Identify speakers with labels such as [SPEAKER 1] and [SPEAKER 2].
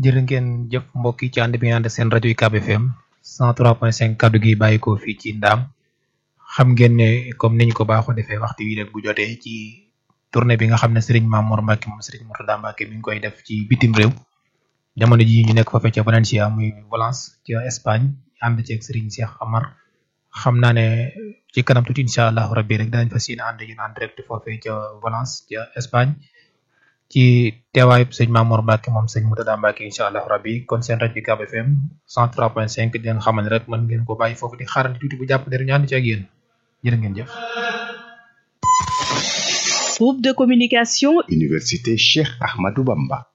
[SPEAKER 1] jërë ngeen jëf mbokk yi ci ànd bi ngeen ànd seen rajo UCAB FM 103.5 kaddu gi bàyyi ko fii ci ndaam xam ngeen ne comme niñ ko baaxoo defee waxtu wi rek bu jotee ci tournée bi nga xam ne Serigne Mamour Mbacke moom Serigne Mourtada Mbacke mi ngi koy def ci bitim réew jamono ji ñu nekk foofee ca Valencia muy Valence ca Espagne ànd ceeg Serigne Cheikh Amar xam naa ne ci kanam tuuti incha allah rabbi rek danañ fas yéene ànd yéen en direct foofee ca Valence ca Espagne ci teewaayu sëñ Mamour Mbacke moom sëñ Mourtada Mbacke incha allah rabbi kon seen rajo UCAB FM 103.5 di leen xamal ne rek mën ngeen ko bàyyi foofu di xaarandi tuuti bu jàpp ne ñu ànd ci ak yéen jërë ngeen jëf.
[SPEAKER 2] Groupe de communication
[SPEAKER 3] Université Cheikh Ahmadou Bamba